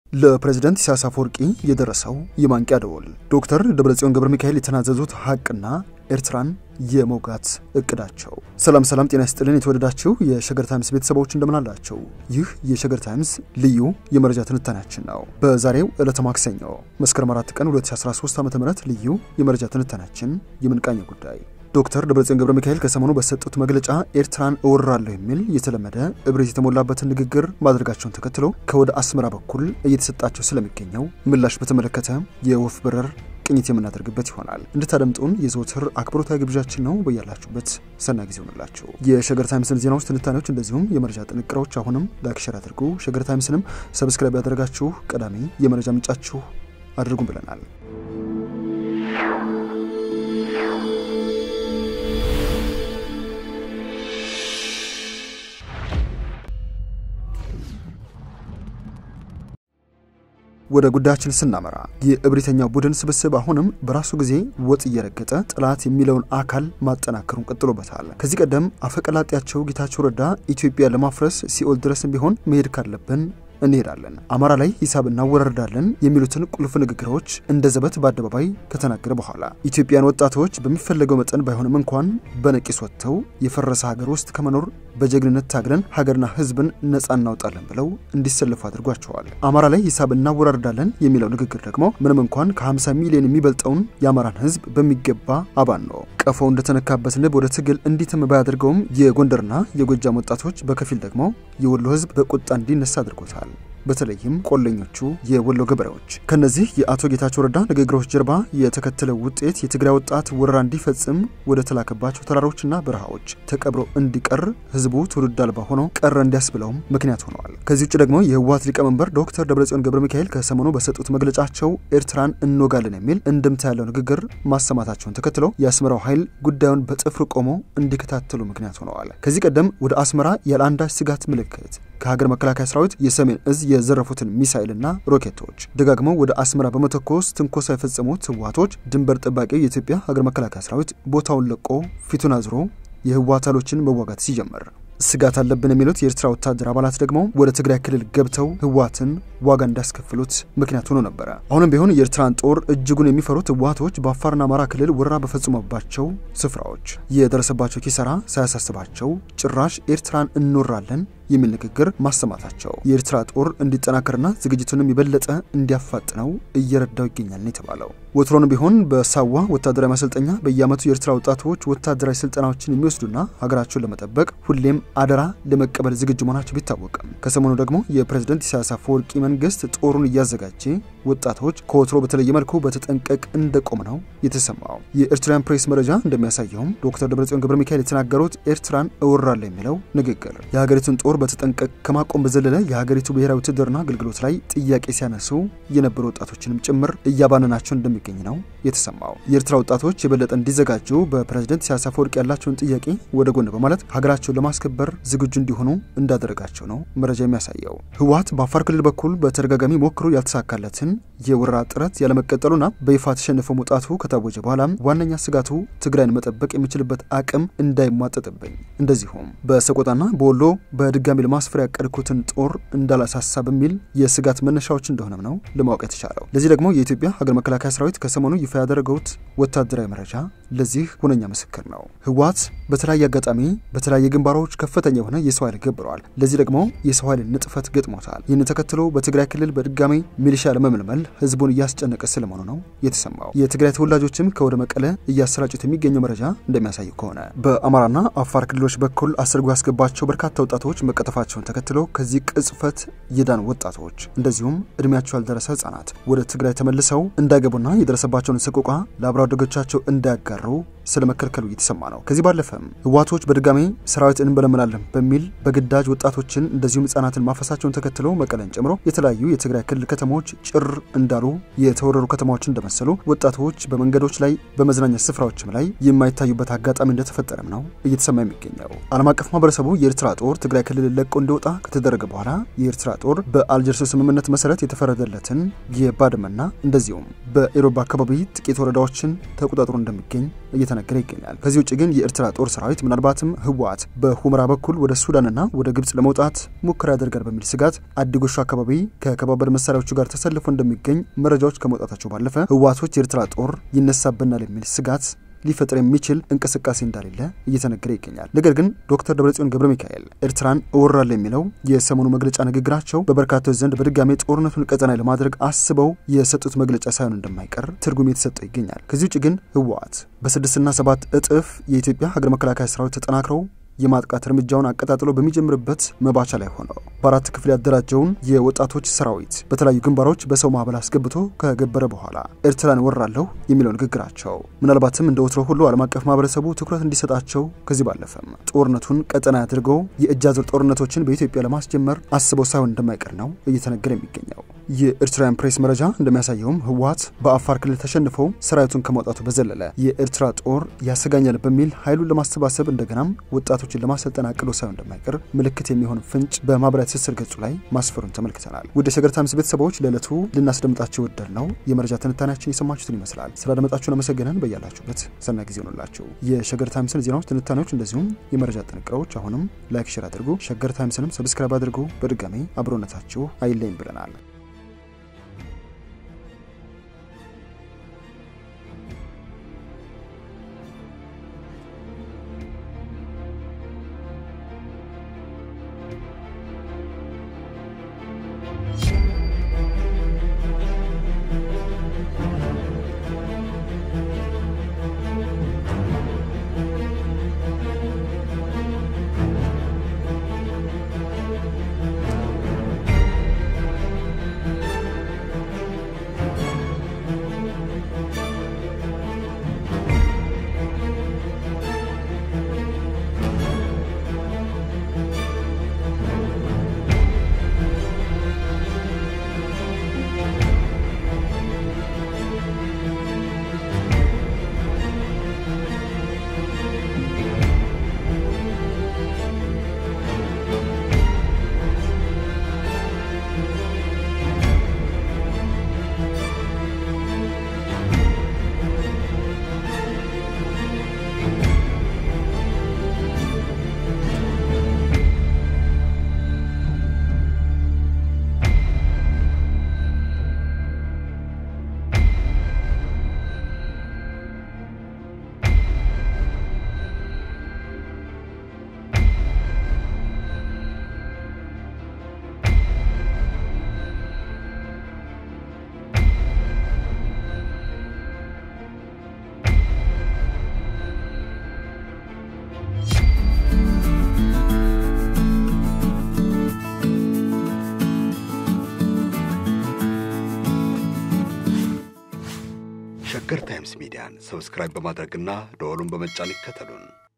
ለፕሬዝደንት ኢሳያስ አፈወርቂ የደረሰው የማንቂያ ደወል ዶክተር ደብረጽዮን ገብረ ሚካኤል የተናዘዙት ሀቅና ኤርትራን የመውጋት እቅዳቸው። ሰላም ሰላም፣ ጤና ይስጥልን የተወደዳችሁ የሸገር ታይምስ ቤተሰቦች እንደምናላቸው። ይህ የሸገር ታይምስ ልዩ የመረጃ ትንታኔያችን ነው። በዛሬው ዕለተ ማክሰኞ መስከረም 4 ቀን 2013 ዓ ም ልዩ የመረጃ ትንታኔያችን የምንቃኘው ጉዳይ ዶክተር ደብረጽዮን ገብረ ሚካኤል ከሰሞኑ በሰጡት መግለጫ ኤርትራን እወራለሁ የሚል የተለመደ እብሪት የተሞላበትን ንግግር ማድረጋቸውን ተከትሎ ከወደ አስመራ በኩል እየተሰጣቸው ስለሚገኘው ምላሽ በተመለከተ የወፍ በረር ቅኝት የምናደርግበት ይሆናል። እንድታደምጡን የዘወትር አክብሮታዊ ግብዣችን ነው። በያላችሁበት ሰናይ ጊዜ ሆንላችሁ። የሸገር ታይምስን ዜናዎች፣ ትንታኔዎች እንደዚሁም የመረጃ ጥንቅሮች አሁንም ላይክ፣ ሸር አድርጉ። ሸገር ታይምስንም ሰብስክራይብ ያደረጋችሁ ቀዳሚ የመረጃ ምንጫችሁ አድርጉም ብለናል። ወደ ጉዳያችን ስናመራ የእብሪተኛው ቡድን ስብስብ አሁንም በራሱ ጊዜ ወጥ እየረገጠ ጠላት የሚለውን አካል ማጠናከሩን ቀጥሎበታል። ከዚህ ቀደም አፈቀላጤያቸው ጌታቸው ረዳ ኢትዮጵያ ለማፍረስ ሲኦል ድረስም ቢሆን መሄድ ካለብን እንሄዳለን፣ አማራ ላይ ሂሳብ እናወራርዳለን የሚሉትን ቁልፍ ንግግሮች እንደ ዘበት በአደባባይ ከተናገረ በኋላ ኢትዮጵያን ወጣቶች በሚፈለገው መጠን ባይሆንም እንኳን በነቂስ ወጥተው የፈረሰ ሀገር ውስጥ ከመኖር በጀግንነት ታግለን ሀገርና ሕዝብን ነጻ እናውጣለን ብለው እንዲሰለፉ አድርጓቸዋል። አማራ ላይ ሂሳብ እናወራርዳለን የሚለው ንግግር ደግሞ ምንም እንኳን ከ50 ሚሊዮን የሚበልጠውን የአማራን ሕዝብ በሚገባ አባን ነው ቀፎው እንደተነካበት ንብ ወደ ትግል እንዲትም ባያደርገውም የጎንደርና የጎጃም ወጣቶች በከፊል ደግሞ የወሎ ሕዝብ በቁጣ እንዲነሳ አድርጎታል። በተለይም ቆለኞቹ የወሎ ገበሬዎች። ከነዚህ የአቶ ጌታቸው ረዳ ንግግሮች ጀርባ የተከተለው ውጤት የትግራይ ወጣት ወረራ እንዲፈጽም ወደ ተላከባቸው ተራሮችና በረሃዎች ተቀብሮ እንዲቀር ህዝቡ ትውልድ አልባ ሆኖ ቀረ እንዲያስብለውም ምክንያት ሆነዋል። ከዚህ ውጭ ደግሞ የህወሓት ሊቀመንበር ዶክተር ደብረጽዮን ገብረ ሚካኤል ከሰሞኑ በሰጡት መግለጫቸው ኤርትራን እንወጋለን የሚል እንድምታ ያለው ንግግር ማሰማታቸውን ተከትሎ የአስመራው ኃይል ጉዳዩን በጥፍር ቆሞ እንዲከታተሉ ምክንያት ሆነዋል። ከዚህ ቀደም ወደ አስመራ ያለ አንዳች ስጋት ምልክት ከሀገር መከላከያ ሰራዊት የሰሜን እዝ የዘረፉትን ሚሳይልና ሮኬቶች ደጋግመው ወደ አስመራ በመተኮስ ትንኮሳ የፈጸሙት ህወሓቶች ድንበር ጠባቂ የኢትዮጵያ ሀገር መከላከያ ሰራዊት ቦታውን ለቆ ፊቱን አዝሮ የህወሓት ኃይሎችን መዋጋት ሲጀምር ስጋት አለብን የሚሉት የኤርትራ ወታደር አባላት ደግሞ ወደ ትግራይ ክልል ገብተው ህወሓትን ዋጋ እንዳስከፍሉት ምክንያት ሆኖ ነበረ። አሁንም ቢሆን የኤርትራን ጦር እጅጉን የሚፈሩት ህወሓቶች በአፋርና አማራ ክልል ወረራ በፈጸሙባቸው ስፍራዎች የደረሰባቸው ኪሳራ ሳያሳስባቸው ጭራሽ ኤርትራን እንወራለን የሚል ንግግር ማሰማታቸው የኤርትራ ጦር እንዲጠናከርና ዝግጅቱንም የበለጠ እንዲያፋጥነው እየረዳው ይገኛል ነው የተባለው። ወትሮን ቢሆን በሳዋ ወታደራዊ ማሰልጠኛ በየዓመቱ የኤርትራ ወጣቶች ወታደራዊ ስልጠናዎችን የሚወስዱና ሀገራቸውን ለመጠበቅ ሁሌም አደራ ለመቀበል ዝግጁ መሆናቸው ቢታወቅም ከሰሞኑ ደግሞ የፕሬዝደንት ኢሳያስ አፈወርቂ መንግስት ጦሩን እያዘጋጀ ወጣቶች ከወትሮ በተለየ መልኩ በተጠንቀቅ እንደቆም ነው የተሰማው። የኤርትራውያን ፕሬስ መረጃ እንደሚያሳየውም ዶክተር ደብረጽዮን ገብረ ሚካኤል የተናገሩት ኤርትራን እወራለሁ የሚለው ንግግር የሀገሪቱን ጦር በተጠንቀቅ ከማቆም በዘለለ የሀገሪቱ ብሔራዊ ውትድርና አገልግሎት ላይ ጥያቄ ሲያነሱ የነበሩ ወጣቶችንም ጭምር እያባነናቸው እንደሚገኝ ነው የተሰማው። የኤርትራ ወጣቶች የበለጠ እንዲዘጋጁ በፕሬዝደንት ኢሳያስ አፈወርቂ ያላቸውን ጥያቄ ወደ ጎን በማለት ሀገራቸውን ለማስከበር ዝግጁ እንዲሆኑ እንዳደረጋቸው ነው መረጃ የሚያሳየው። ህወሓት በአፋር ክልል በኩል በተደጋጋሚ ሞክሮ ያልተሳካለትን የወረራ ጥረት ያለመቀጠሉና በይፋ ተሸንፎ መውጣቱ ከታወጀ በኋላ ዋነኛ ስጋቱ ትግራይን መጠበቅ የሚችልበት አቅም እንዳይሟጠጥብኝ፣ እንደዚሁም በሰቆጣና በወሎ በድጋሚ ለማስፈር ያቀድኩትን ጦር እንዳላሳሳ በሚል የስጋት መነሻዎች እንደሆነም ነው ለማወቅ የተቻለው። ለዚህ ደግሞ የኢትዮጵያ ሀገር መከላከያ ሰራዊት ከሰሞኑ ይፋ ያደረገውት ወታደራዊ መረጃ ለዚህ ሁነኛ ምስክር ነው። ህወሓት በተለያየ አጋጣሚ በተለያየ ግንባሮች ከፍተኛ የሆነ የሰው ኃይል ገብረዋል። ለዚህ ደግሞ የሰው ኃይል ንጥፈት ገጥሞታል። ይህን ተከትሎ በትግራይ ክልል በድጋሚ ሚሊሻ ለመመልመል ህዝቡን እያስጨነቀ ስለመሆኑ ነው የተሰማው። የትግራይ ተወላጆችም ከወደ መቀለ እያሰራጩት የሚገኘው መረጃ እንደሚያሳየው ከሆነ በአማራና አፋር ክልሎች በኩል አስርጎ ያስገባቸው በርካታ ወጣቶች መቀጠፋቸውን ተከትሎ ከዚህ ቅጽፈት የዳኑ ወጣቶች እንደዚሁም እድሜያቸው ያልደረሰ ህጻናት ወደ ትግራይ ተመልሰው እንዳይገቡና የደረሰባቸውን ሰቆቃ ለአብረ አደጎቻቸው እንዳያጋሩ ስለመከልከሉ እየተሰማ ነው። ከዚህ ባለፈም ህወሓቶች በድጋሚ ሰራዊት እንበለምናለን በሚል በግዳጅ ወጣቶችን እንደዚሁም ህጻናትን ማፈሳቸውን ተከትሎ መቀለን ጨምሮ የተለያዩ የትግራይ ክልል ከተሞች ጭር እንዳሉ የተወረሩ ከተማዎች እንደመሰሉ ወጣቶች በመንገዶች ላይ በመዝናኛ ስፍራዎችም ላይ የማይታዩበት አጋጣሚ እንደተፈጠረም ነው እየተሰማ የሚገኘው። ዓለም አቀፍ ማህበረሰቡ የኤርትራ ጦር ትግራይ ክልል ለቆ እንዲወጣ ከተደረገ በኋላ የኤርትራ ጦር በአልጀርስ ስምምነት መሰረት የተፈረደለትን የባድመና እንደዚሁም በኢሮብ አካባቢ ጥቂት ወረዳዎችን ተቆጣጥሮ እንደሚገኝ እየተነገረ እየተነገረ ይገኛል። ከዚህ ውጭ ግን የኤርትራ ጦር ሰራዊት ምናልባትም ህወሓት በሁመራ በኩል ወደ ሱዳንና ወደ ግብጽ ለመውጣት ሙከራ ያደርጋል በሚል ስጋት አዲጎሹ አካባቢ ከከባድ መሳሪያዎቹ ጋር ተሰልፎ እንደሚገኝ መረጃዎች ከመውጣታቸው ባለፈ ህወሓቶች የኤርትራ ጦር ይነሳብናል የሚል ስጋት ሊፈጥር የሚችል እንቅስቃሴ እንዳሌለ እየተነገረ ይገኛል። ነገር ግን ዶክተር ደብረጽዮን ገብረ ሚካኤል ኤርትራን እወራለሁ የሚለው የሰሞኑ መግለጫ ንግግራቸው በበርካቶች ዘንድ በድጋሜ ጦርነቱን ቀጠና ለማድረግ አስበው የሰጡት መግለጫ ሳይሆን እንደማይቀር ትርጉም የተሰጠው ይገኛል። ከዚህ ውጭ ግን ህወሓት በስድስትና ሰባት እጥፍ የኢትዮጵያ ሀገር መከላከያ ሰራዊት ተጠናክረው የማጥቃት እርምጃውን አቀጣጥሎ በሚጀምርበት መባቻ ላይ ሆነው በአራት ክፍል ያደራጀውን የወጣቶች ሰራዊት በተለያዩ ግንባሮች በሰው ማዕበል አስገብቶ ከገበረ በኋላ ኤርትራን ወራለሁ የሚለው ንግግራቸው ምናልባትም እንደ ወትሮ ሁሉ ዓለም አቀፍ ማህበረሰቡ ትኩረት እንዲሰጣቸው ከዚህ ባለፈም ጦርነቱን ቀጠና አድርገው የእጅ አዙር ጦርነቶችን በኢትዮጵያ ለማስጀመር አስበው ሳይሆን እንደማይቀር ነው እየተነገረ የሚገኘው። የኤርትራውያን ፕሬስ መረጃ እንደሚያሳየውም ህወሓት በአፋር ክልል ተሸንፈው ሰራዊቱን ከማውጣቱ በዘለለ የኤርትራ ጦር ያሰጋኛል በሚል ኃይሉን ለማሰባሰብ እንደገናም ወጣቶችን ለማሰልጠን አቅዶ ሳይሆን እንደማይቀር ምልክት የሚሆን ፍንጭ በማህበራዊ ትስስር ገጹ ላይ ማስፈሩን ተመልክተናል። ውድ የሸገር ታይምስ ቤተሰቦች ለዕለቱ ልናስደምጣቸው ወደድ ነው የመረጃ ትንታኔያችን የሰማችሁትን ይመስላል። ስላደመጣችሁን አመሰገነን። በያላችሁበት ሰናይ ጊዜ ሆኑላችሁ። የሸገር ታይምስን ዜናዎች፣ ትንታኔዎች እንደዚሁም የመረጃ ጥንቅሮች አሁንም ላይክ፣ ሼር አድርጉ። ሸገር ታይምስንም ሰብስክራይብ አድርጉ። በድጋሚ አብሮነታችሁ አይለይም ብለናል። ሸገር ታይምስ ሚዲያን ሰብስክራይብ በማድረግና ደወሉን በመጫን ይከተሉን።